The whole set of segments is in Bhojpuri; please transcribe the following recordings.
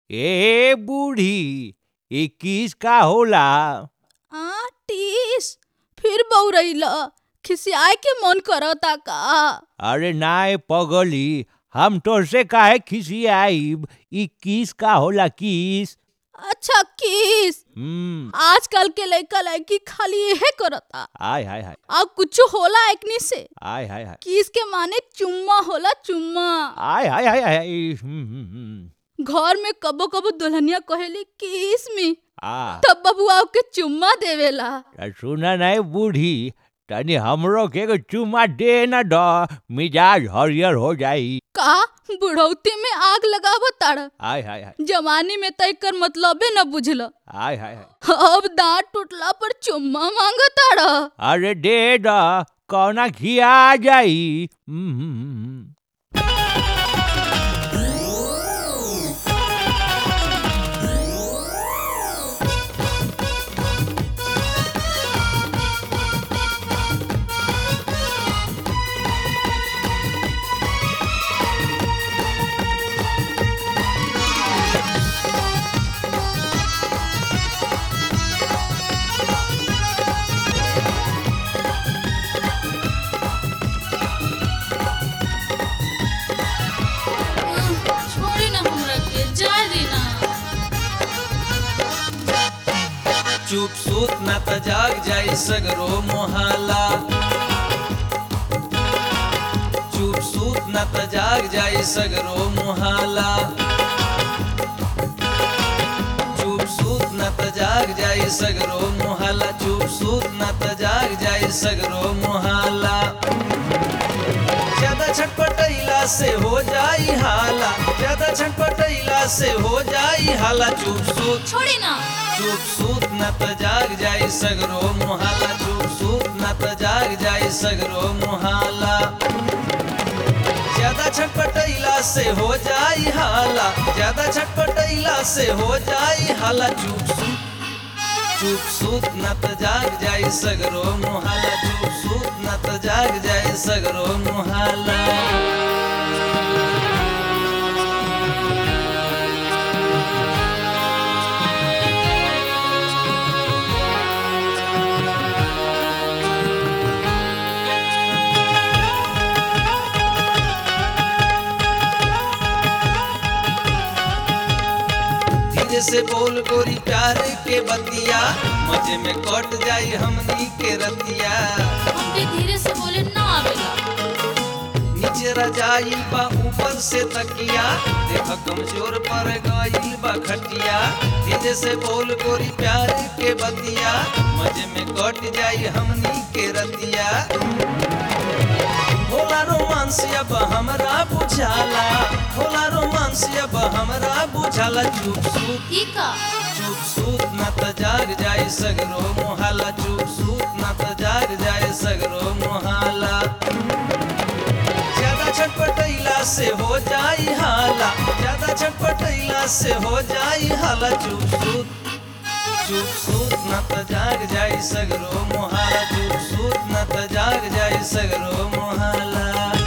ए बूढ़ी इक्कीस का होला आ टीस फिर बौरैला खिसियाए के मन करता का अरे नाय पगली हम तोरसे काहे खिसियाइब इक्कीस का होला किस अच्छा किस हम्म आजकल के लड़का लड़की खाली यहे करता आय हाय हाय अब कुछ होला एकनी से आय हाय हाय किस के माने चुम्मा होला चुम्मा आय हाय हाय हाय हम्म, हम्म, हम्म। घर में कबो कबो दुल्हनिया कहेली किस में आ तब बबुआ के चुम्मा देवेला त सुना नहीं बूढ़ी तनी हमरो के एगो चुमा दे न द मिजाज हरियर हो जाई का बुढ़ौती में आग लगावो ताड़ आय हाय हाय जवानी में तय कर मतलबे न बुझल आय हाय हाय अब दांत टूटला पर चुम्मा मांग ताड़ अरे दे द कौना खिया जाई हम्म, हम्म, हम्म। छोड़ी ना हमरा के जाए देना चुप सूत न त जाग जाई सगरो मोहाला चुप सूत न त जाग जाई सगरो मोहाला चुप सूत न त जाग जाई सगरो मोहाला चुप सूत न त जाग जाई सगरो मोहाला ज्यादा छटपटैला से हो जाई हाला ज्यादा छटपटैला से हो जाई हाला चुप सूत छोड़ी ना चुप सूत न त जाग जाई सगरो मोहाला चुप सूत न त जाग जाई सगरो मोहाला ज्यादा छटपटैला से हो जाई हाला ज्यादा छटपटैला से हो जाई हाला चुप सूत चुप सूत न त जाग जाई सगरो मोहाला चुप सूत न त जाग जाई सगरो मोहाला धीरे से बोल गोरी प्यार के बतिया मजे में कट जाई हमनी के रतिया हमके धीरे से बोले ना आवेला नीचे रजाइल बा ऊपर से तकिया देख कमजोर पर गइल बा खटिया धीरे से बोल गोरी प्यार के बतिया मजे में कट जाई हमनी के रतिया होला रोमांस अब हमरा बुझाला होला रोमांस अब हमरा बुझाला चुप सूत ई का चुप सूत न त जाग जाई सगरो मोहाला चुप सूत न त जाग जाई सगरो मोहाला ज्यादा छटपटैला से हो जाई हाला ज्यादा छटपटैला से हो जाई हाला चुप सूत चुप सूत न त जाग जाई सगरो मोहाला चुप सूत न त जाग जाई सगरो मोहाला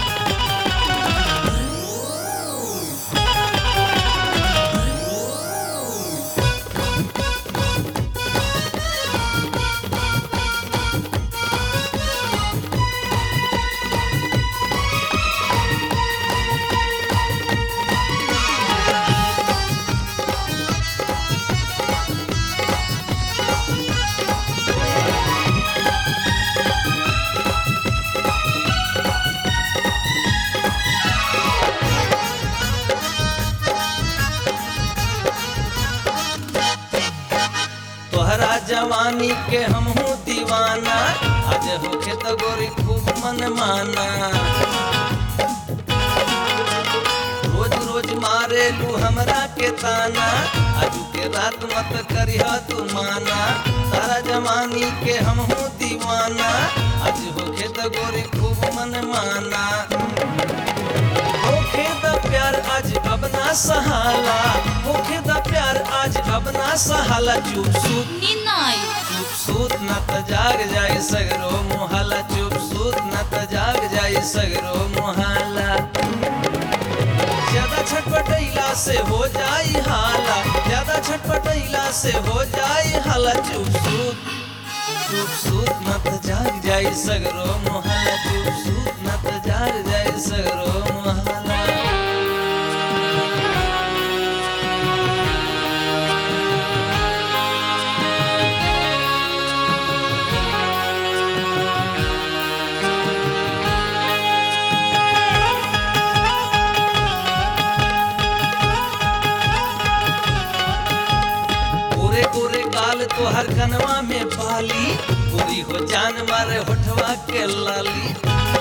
तोहरा जवानी के हमहू दीवाना आज होखे तो गोरी खूब मन माना रोज रोज मारे लू हमरा के ताना आजू के रात मत करिह तू माना तारा जवानी के हमहू दीवाना आज होखे तो गोरी खूब मन माना होखे द प्यार आज अब ना सहाला होखे द प्यार आज अब ना सहाला चुप सूत नींद ना आई चुप सूत न त जाग जाई सगरो मोहाला चुप सूत न त जाग जाई सगरो मोहाला ज्यादा छटपटैला से हो जाई हाला छटपटैला से हो जाई हाला चुप सूत चुप सूत न त जाग जाई सगरो मोहल्ला चुप सूत न त जाग जाई सगरो मोहल्ला पूरे पूरे काल तो हर कनवा में पाली पूरी हो जान मारे होठवा के लाली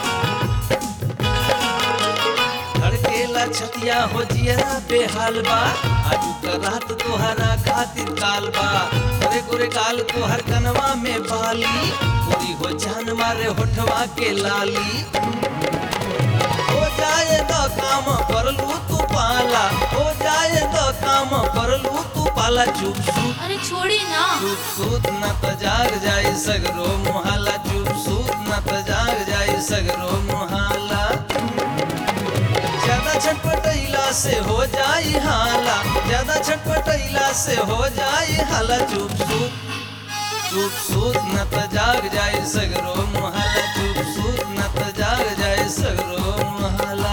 धड़केला छतिया हो जियरा बेहाल बा आजू का रात तोहरा खातिर काल बा पूरे पूरे काल तो हर कनवा में पाली पूरी हो जान मारे होठवा के लाली हो जाए तो काम कर लू तू पाला हो जाए तो काम कर लू तू पाला चुप चुप अरे छोड़ी ना चुप सूत न त जाग जाई सगरो मोहाला चुप सूत न त जाग जाई सगरो मोहाला ज्यादा छटपटैला से हो जाई हाला ज्यादा छटपटैला से हो जाई हाला चुप सूत चुप सूत न त जाग जाई सगरो मोहाला चुप सूत न त जाग जाई सगरो मोहाला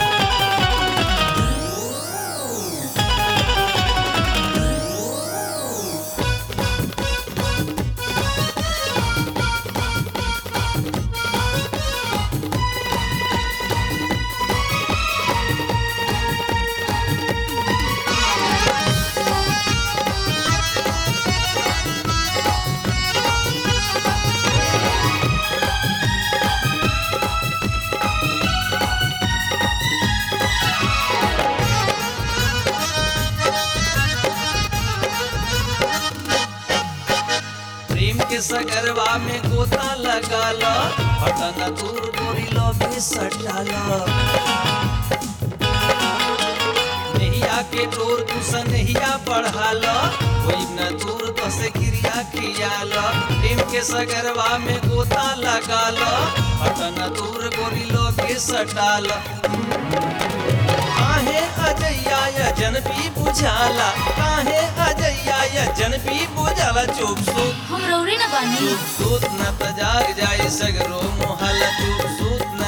प्रेम के सगरवा में गोता लगा लो बटन दूर गोरी लो में सटा लो नैया के डोर तू सनहिया बढ़ा लो कोई न दूर तो से क्रिया किया लो प्रेम के सगरवा में गोता लगा लो बटन दूर गोरी लो के सटा लो काहे अजैया या जनपी बुझाला काहे अजैया या जनपी बुझाला चुप सुप हम रौरे ना बानी चुप सूत न त जाग जाई सगरो मोहल्ला चुप सूत न